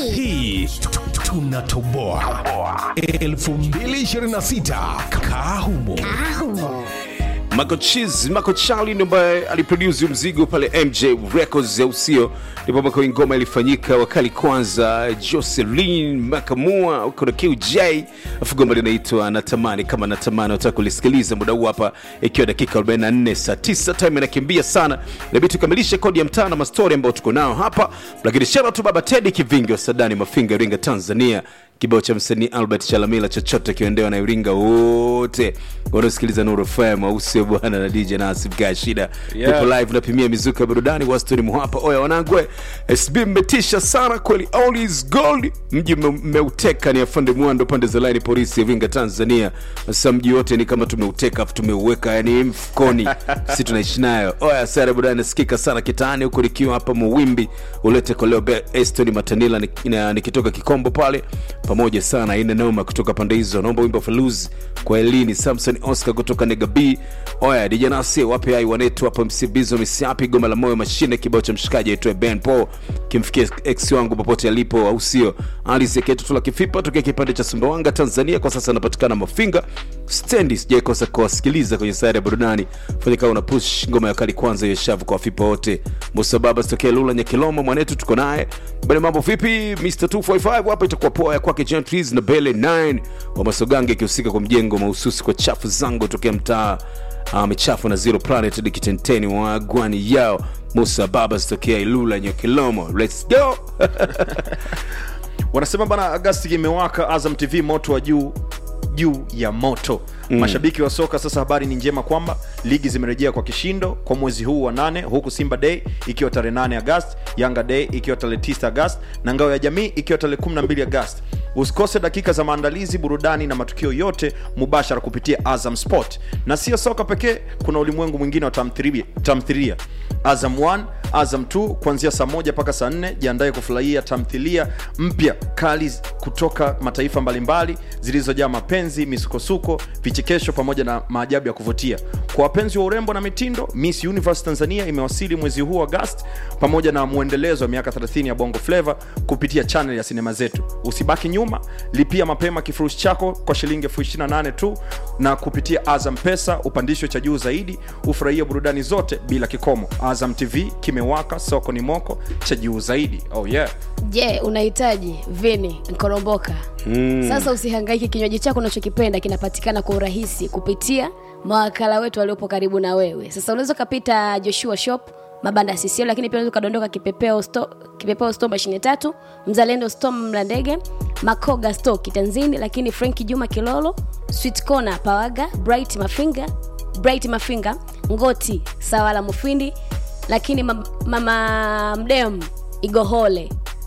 hii tunatoboa 2026 kahumo Marco Cheese, Marco Charlie ndo ambaye aliproduce mzigo pale MJ Records ya usio, ndipo ambako ngoma ilifanyika. Wakali kwanza Jocelyn Makamua uko na QJ, afu goma linaitwa Natamani kama Natamani. Nataka kulisikiliza muda huu hapa, ikiwa dakika 44 saa 9, time inakimbia sana, inabidi tukamilishe kodi ya mtaa na mastori ambayo tuko nao hapa, lakini shout out to baba Teddy Kivingi wa Sadani Mafinga, Iringa, Tanzania kibao cha msanii albert chalamila chochote kiondewa na iringa wote wanaosikiliza nuru fm au sio bwana na dj nasib gaa shida Yeah. tupo live napimia mizuka ya burudani wastoni mwapa oya wanangwe sb mmetisha sana kweli all is gold mji mme- mmeuteka ni afande mwando pande za laini polisi iringa tanzania sasa mji wote ni kama tumeuteka afu tumeuweka yani mfukoni si tunaishi nayo oya sare burudani nasikika sana kitaani huku nikiwa hapa muwimbi ulete koleo Be- eston matanila ni- na- nikitoka kikombo pale pamoja sana ina noma kutoka pande hizo naomba wimbo faluz kwa elini samson oscar kutoka nega b oya dijanasi wape ai wanetu hapa msibizo misiapi goma la moyo mashine kibao cha mshikaji aitwae ben paul kimfikia ex wangu popote alipo au sio aliseketu tula kifipa tokea kipande cha sumbawanga tanzania kwa sasa anapatikana mafinga stendi sijaikosa kuwasikiliza kwenye sayari ya burudani fanya kawa una push ngoma ya kali kwanza hiyo shavu kwa wafipa wote musa baba sitokea lula nyakilomo mwanetu tuko naye bale mambo vipi mr 245 hapa itakuwa poa ya kwake gentries na bele 9 wa masogange ikihusika kwa mjengo mahususi kwa chafu zangu tokea mtaa uh, michafu na zero planet hadi kitenteni wa gwani yao musa baba sitokea ilula nyakilomo let's go wanasema bana agasti imewaka azam tv moto wa juu juu ya moto mm. mashabiki wa soka sasa habari ni njema kwamba ligi zimerejea kwa kishindo kwa mwezi huu wa nane huku simba day ikiwa tarehe 8 agast yanga day ikiwa tarehe 9 agast na ngao ya jamii ikiwa tarehe 12 agast usikose dakika za maandalizi burudani na matukio yote mubashara kupitia azam sport na sio soka pekee kuna ulimwengu mwingine wa tamthilia tamthilia azam 1 azam 2 kuanzia saa moja mpaka saa 4 jiandaye kufurahia tamthilia mpya kali kutoka mataifa mbalimbali zilizojaa mapenzi misukosuko vichekesho pamoja na maajabu ya kuvutia kwa wapenzi wa urembo na mitindo miss universe tanzania imewasili mwezi huu agast pamoja na mwendelezo wa miaka 30 ya bongo flava kupitia chanel ya sinema zetu usibaki nyuma lipia mapema kifurushi chako kwa shilingi elfu 28 tu na kupitia azam pesa upandisho cha juu zaidi ufurahie burudani zote bila kikomo azam tv kimewaka soko ni moko cha juu zaidi oh yeah je unahitaji vini nkoromboka mm. sasa usihangaike kinywaji chako unachokipenda kinapatikana kwa urahisi kupitia mawakala wetu waliopo karibu na wewe sasa unaweza ukapita joshua shop mabanda ya CCM, lakini pia unaweza ukadondoka kipepeo sto, kipepeo sto mashine tatu mzalendo sto mlandege makoga sto kitanzini lakini frenki juma kilolo sweet corner pawaga bright mafinga bright mafinga ngoti sawala mufindi lakini mam- mama mdem igohole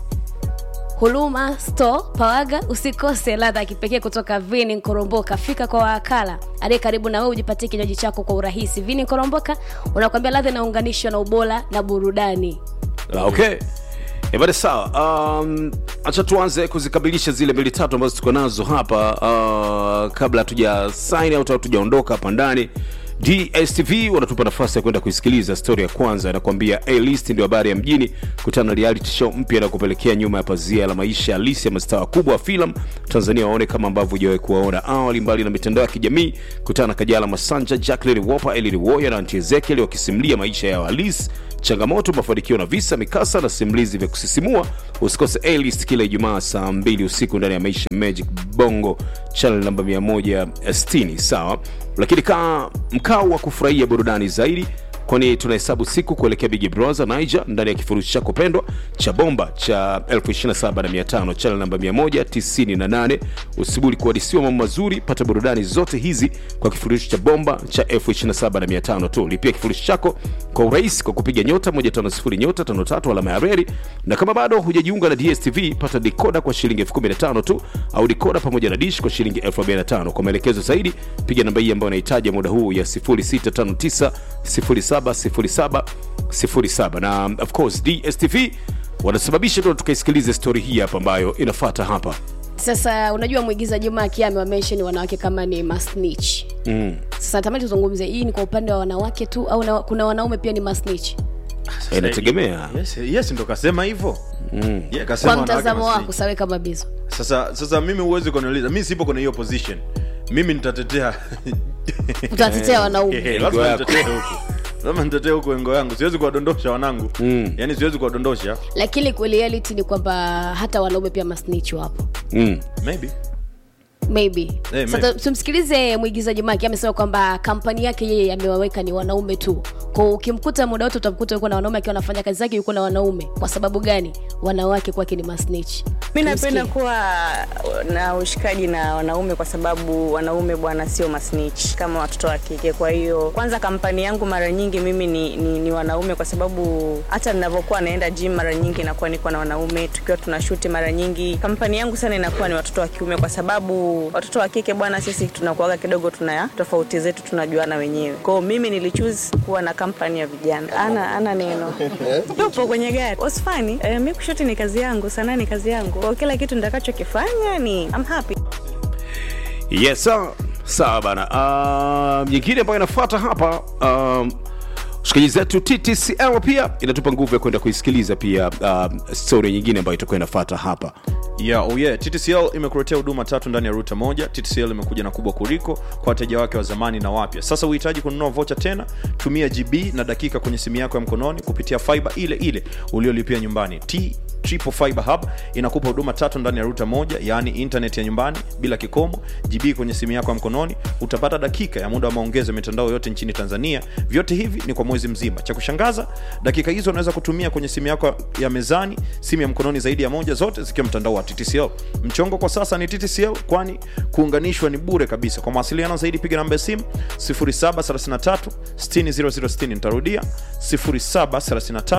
huluma store pawaga usikose ladha ya kipekee kutoka vini nkoromboka fika kwa wakala aliye karibu na wewe ujipatie kinywaji chako kwa urahisi vini nkoromboka unakwambia ladha inaunganishwa na ubora na burudani Ah, okay ebade sawa um, acha tuanze kuzikamilisha zile mbili tatu ambazo tuko nazo hapa uh, kabla hatuja sign out au tujaondoka hapa ndani dstv wanatupa nafasi ya kwenda kuisikiliza stori ya kwanza inakuambia a list ndio habari ya mjini kutana na reality show mpya na kupelekea nyuma ya pazia la maisha halisi ya mastaa wakubwa wa filamu tanzania waone kama ambavyo hujawahi kuwaona awali mbali na mitandao ya kijamii kutana na kajala masanja jacklin wopa elili woya na anti ezekiel wakisimulia maisha yao halisi changamoto mafanikio na visa mikasa na simulizi vya kusisimua usikose alist kila ijumaa saa 2 usiku ndani ya maisha magic bongo channel namba 160 sawa lakini kaa mkao wa kufurahia burudani zaidi kwani tunahesabu siku kuelekea big brother niger ndani ya kifurushi chako pendwa cha bomba cha 275 channel namba 198 usibuli kuadisiwa mambo mazuri pata burudani zote hizi kwa kifurushi cha bomba cha 275 tu lipia kifurushi chako kwa urahisi kwa kupiga nyota 150 nyota 53 alama ya reri na kama bado hujajiunga na dstv pata dikoda kwa shilingi 15 tu au dikoda pamoja na dish kwa shilingi 45 kwa maelekezo zaidi piga namba hii ambayo unahitaji muda huu ya 0659 070707 na of course dstv wanasababisha tu tukaisikilize stori hii hapa ambayo inafata hapa sasa unajua mwigiza juma akiami wamensheni wanawake kama ni masnich mm. sasa natamani tuzungumze hii ni kwa upande wa wanawake tu au na, kuna wanaume pia ni masnich inategemea yes, yes ndo kasema hivyo yeah, kasema kwa wanawake mtazamo masnitch. wako sawe kama bizo sasa sasa mimi huwezi kuniuliza mi sipo kwenye hiyo position mimi nitatetea utatetea wanaume Eh, lazima Engo yako. nitetee huku lazima nitetee huku engo yangu siwezi kuwadondosha wanangu mm. yaani siwezi kuwadondosha lakini kwa reality ni kwamba hata wanaume pia masnitch wapo mm. maybe maybe Eh, sasa maybe. tumsikilize mwigizaji maki amesema kwamba kampani yake yeye amewaweka ni wanaume tu kwa ukimkuta muda wote utamkuta yuko na wanaume akiwa anafanya kazi zake yuko na wanaume kwa sababu gani wanawake kwake ni masnitch mi napenda Tumsikie. kuwa na ushikaji na wanaume kwa sababu wanaume bwana sio masnitch kama watoto wa kike kwa hiyo kwanza kampani yangu mara nyingi mimi ni, ni, ni wanaume kwa sababu hata ninavyokuwa naenda gym mara nyingi nakuwa niko na wanaume tukiwa tunashuti mara nyingi kampani yangu sana inakuwa ni watoto wa kiume kwa sababu watoto wa kike bwana sisi tunakuaga kidogo tuna tofauti zetu tunajuana wenyewe kwao mimi nilichuse kuwa na kampani ya vijana ana ana neno tupo kwenye gari osfani eh, mi kushuti ni kazi yangu sanaa ni kazi yangu kwa kila kitu nitakachokifanya ni I'm happy yes sawa sawa bana uh, nyingine ambayo inafuata hapa um, shikaji zetu ttcl pia inatupa nguvu ya kwenda kuisikiliza pia uh, story nyingine ambayo itakuwa inafuata hapa yeah, oh yeah. ttcl imekuletea huduma tatu ndani ya ruta moja ttcl imekuja na kubwa kuliko kwa wateja wake wa zamani na wapya sasa uhitaji kununua vocha tena tumia gb na dakika kwenye simu yako ya mkononi kupitia fiber ile ile uliolipia nyumbani T Triple Fiber Hub inakupa huduma tatu ndani ya ruta moja yaani internet ya nyumbani bila kikomo gb kwenye simu yako ya mkononi utapata dakika ya muda wa maongezo ya mitandao yote nchini tanzania vyote hivi ni kwa mwezi mzima cha kushangaza dakika hizo unaweza kutumia kwenye simu yako ya mezani simu ya mkononi zaidi ya moja zote zikiwa mtandao wa ttcl mchongo kwa sasa ni ttcl kwani kuunganishwa ni bure kabisa kwa mawasiliano zaidi piga namba ya simu 0733 60060 nitarudia 0733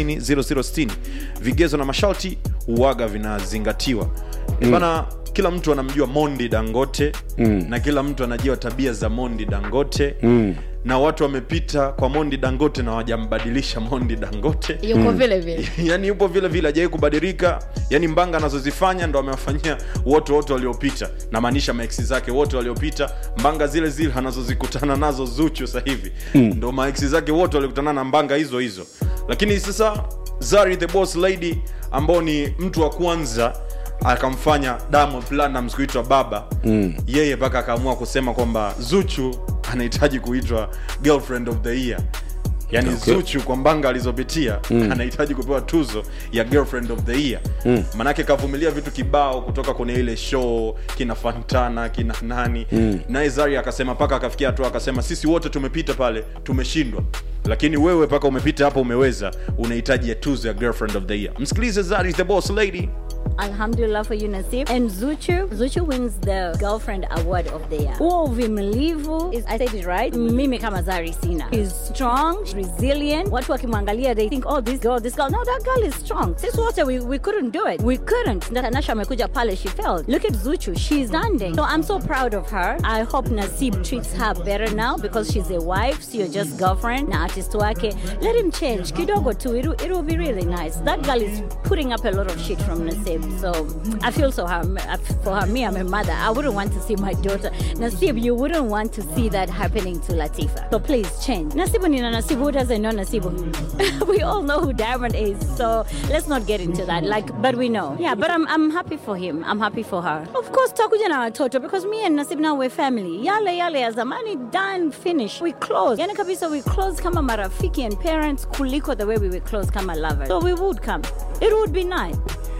60060 vigezo na masharti uwaga vinazingatiwa mm. bana kila mtu anamjua mondi dangote mm. na kila mtu anajua tabia za mondi dangote mm. na watu wamepita kwa mondi dangote na wajambadilisha mondi dangote yuko vile vile yani yupo vile vile ajawai kubadilika yani mbanga anazozifanya ndo amewafanyia wote wote waliopita namaanisha maeksi zake wote waliopita mbanga zile zile anazozikutana nazo zuchu sasa hivi mm. ndo maeksi zake wote walikutana na mbanga hizo hizo lakini sasa zari the boss lady ambao ni mtu wa kwanza akamfanya Diamond Platnumz kuitwa baba mm. yeye mpaka akaamua kusema kwamba zuchu anahitaji kuitwa girlfriend of the year yani Okay. okay. zuchu kwa mbanga alizopitia mm. anahitaji kupewa tuzo ya girlfriend of the year mm. manake kavumilia vitu kibao kutoka kwenye ile show kina fantana kina nani mm. naye zari akasema mpaka akafikia hatua akasema sisi wote tumepita pale tumeshindwa lakini wewe mpaka umepita hapo umeweza unahitaji ya tuzo ya girlfriend of the year msikilize zari the boss lady Alhamdulillah for you, Nasib. And Zuchu, Zuchu wins the Girlfriend Award of the Year. Huo uvimilivu, is, I said it right, mimi kama Zari Sina. She's strong, resilient. Watu wakimwangalia, they think, oh, this girl, this girl. No, that girl is strong. Sisi wote, we, we couldn't do it. We couldn't. Tanasha amekuja pale, she failed. Look at Zuchu, she's standing. So I'm so proud of her. I hope Nasib treats her better now because she's a wife, so you're just girlfriend na artist wake. Let him change. Kidogo too. It, will- it will be really nice. That girl is putting up a lot of shit from Nasib. So I feel so her, for her. Me, I'm a mother. I wouldn't want to see my daughter. Nasib, you wouldn't want to see that happening to Latifa. So please change. Nasibu Nina Nasibu, who doesn't know Nasibu? we all know who Diamond is. So let's not get into that. Like, but we know. Yeah, but I'm, I'm happy for him. I'm happy for her. Of course, takuja na watoto because me and Nasib now we're family. Yale yale ya zamani done, finish. We close. Yani kabisa we close kama marafiki and parents kuliko the way we were close kama lovers. So we would come. It would be nice.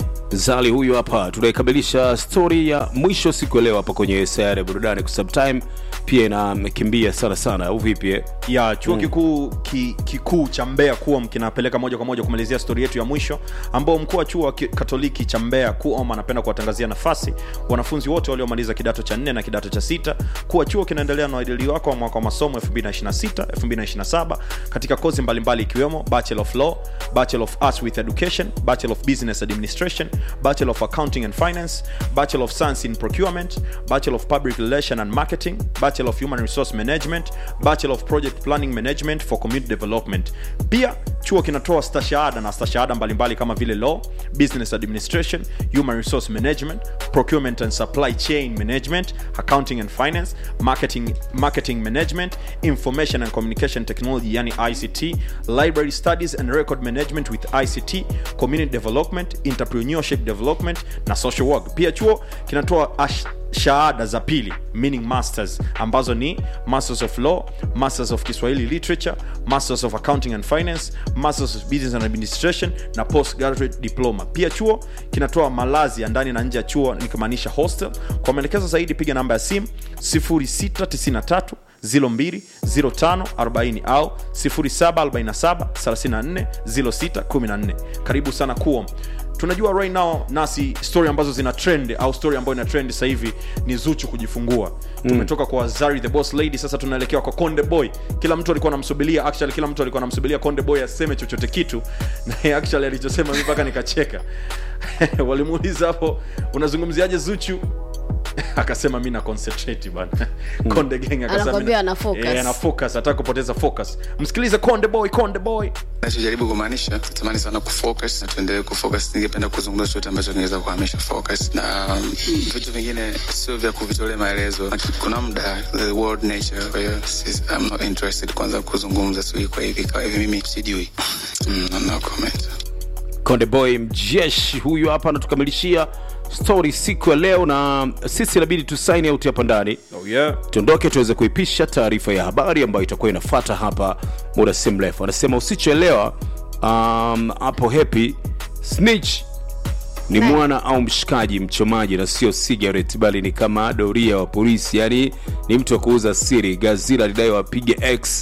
zali huyu hapa tunaikamilisha stori ya mwisho siku ya leo hapa kwenye sayari ya burudani kwa sababu time pia inakimbia sana sana au vipi eh? ya chuo mm. kikuu ki, kikuu cha mbeya kuom kinapeleka moja kwa moja kumalizia stori yetu ya mwisho ambao mkuu wa chuo wa ki- katoliki cha mbeya kuom anapenda kuwatangazia nafasi wanafunzi wote waliomaliza kidato cha nne na kidato cha sita kuwa chuo kinaendelea na uadili wako wa mwaka wa masomo 226 227 katika kozi mbalimbali ikiwemo bachelor of law bachelor of arts with education bachelor of business administration bachelor of accounting and finance bachelor of science in procurement bachelor of public relation and marketing bachelor of human resource management bachelor of project planning management for community development pia chuo kinatoa stashahada na stashahada mbalimbali kama vile law business administration human resource management procurement and supply chain management accounting and finance marketing, marketing management information and communication technology yani ict library studies and record management with ict community development entrepreneurship development na social work pia chuo kinatoa ash shahada za pili meaning masters ambazo ni masters of law masters of kiswahili literature masters of accounting and finance masters of business and administration na postgraduate diploma pia chuo kinatoa malazi ya ndani na nje ya chuo nikimaanisha hostel kwa maelekezo zaidi piga namba ya simu 0693 020540 au 0747340614 karibu sana kuom tunajua right now nasi story ambazo zina trend au story ambayo ina trend sasa hivi ni zuchu kujifungua tumetoka kwa zari the boss lady sasa tunaelekea kwa konde boy kila mtu alikuwa anamsubiria actually kila mtu alikuwa anamsubiria konde boy aseme chochote kitu na yeye actually alichosema mimi mpaka nikacheka walimuuliza hapo unazungumziaje zuchu akasema mi na concentrate bana konde gang akasema Anakwambia mi- ana focus. Eh, ana focus hataka kupoteza focus msikilize konde boy konde boy nachojaribu kumaanisha natamani sana kufocus na tuendelee kufocus ningependa kuzungumza chochote ambacho kingeweza kuhamisha focus na um, vitu vingine sio vya kuvitolea maelezo kuna muda the world nature kwa hiyo sis- I'm not interested kwanza kuzungumza sijui kwa hivi kwa hivi mimi sijui mm, no comment konde boy mjeshi huyu hapa anatukamilishia story siku ya leo na sisi inabidi tusaini out hapa ndani oh yeah tuondoke tuweze kuipisha taarifa ya habari ambayo itakuwa inafata hapa muda si mrefu anasema usichoelewa um, hapo happy snitch ni mwana au mshikaji mchomaji na sio cigarette bali ni kama doria wa polisi yani ni mtu wa kuuza siri gazira lidai wapige x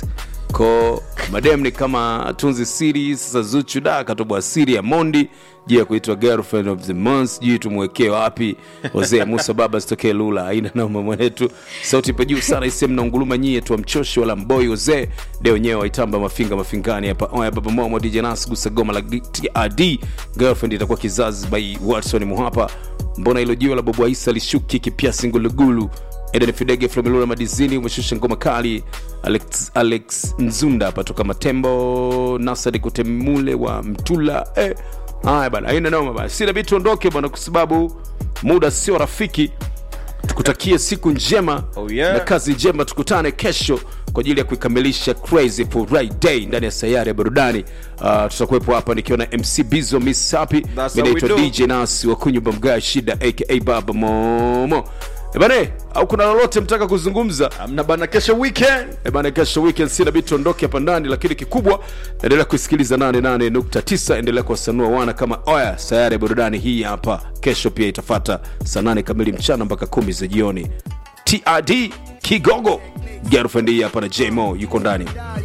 ko madem ni kama tunzi siri sasa zuchu da akatobwa siri ya mondi juu ya kuitwa girlfriend of the month sijui tumwekee wapi wazee musa baba sitokee lula aina noma mwanetu sauti ipo juu sana isem na unguluma nyie tu mchoshi wala mboi wazee de wenyewe waitamba mafinga mafingani hapa oya baba momo dj nas gusa goma la trd girlfriend itakuwa kizazi by watson muhapa mbona ilo jiwe la bobu aisa lishuki kipiasi ngulugulu eden fidege flomilula madizini umeshusha ngoma kali alex, alex nzunda hapa toka matembo nasadi kutemule wa mtula eh. haya bana aina noma bana sinabidi tuondoke bana kwa sababu muda sio rafiki tukutakie siku njema Oh, yeah. na kazi njema tukutane kesho kwa ajili ya kuikamilisha crazy for right day ndani ya sayari ya burudani uh, tutakuwepo hapa nikiwa na mc bizo miss happy That's Mi how we naitwa do. dj nasi wa kunyumba mgaa shida aka baba momo ebane au kuna lolote mtaka kuzungumza amna bana kesho weekend Eh bana kesho weekend sina bidi tuondoke hapa ndani lakini kikubwa endelea kusikiliza 88.9 endelea kuwasanua wana kama oya sayari ya burudani hii hapa kesho pia itafata saa 8 kamili mchana mpaka kumi za jioni trd kigogo girlfriend hii hapa na jmo yuko ndani